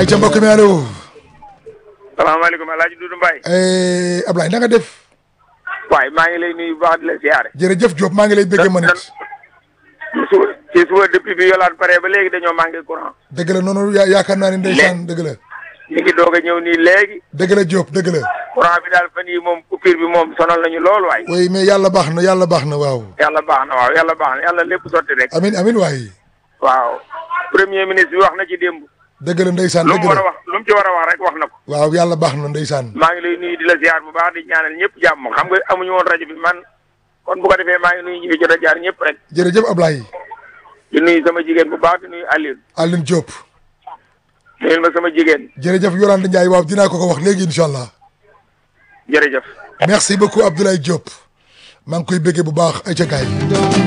ay ca mbokk mi allo. salaamaaleykum El Hadj Doudou Mbaye. Ablaye na nga def. waaye maa ngi lay nuyu bu baax di la siyaare. jërëjëf Diop maa ngi lay bëggee ma nit. ci suba ci suba depuis bi yolaan pare ba léegi dañoo manqué courant. dëgg la noonu ya yaakaar naa ne ndeysaan dëgg la. ñu ngi doog a ñëw nii léegi. dëgg la Diop dëgg la. courant bi daal fan yii moom coupure bi moom sonal nañu lool waay. oui mais yàlla baax na yàlla baax na waaw. yàlla baax na waaw yàlla baax na yàlla lépp sotti rek. amin amin waay. waaw premier ministre bi wax na ci démb. dëgg la ndeysaan lu dëgg mu war a la. wax lu mu ci war a wax rek wax na ko. waaw yàlla baax na ndeysaan. maa ngi lay nuyu di la ziar bu baax di ñaanal ñëpp jàmm xam nga amuñu woon rajo bi man kon bu ko defee maa ngi nuyu ñi fi jot a jaar ñëpp rek. jërëjëf Ablaye. di nuyu sama jigéen bu baax di nuyu Alioune. Aline Diop. nuyul ma sama jigéen jërëjëf Yolande Ndiaye waaw dinaa ko ko wax léegi incha allah. jërëjëf. merci beaucoup Abdoulaye Diop. maa ngi koy bëggee bu baax ay ca gaay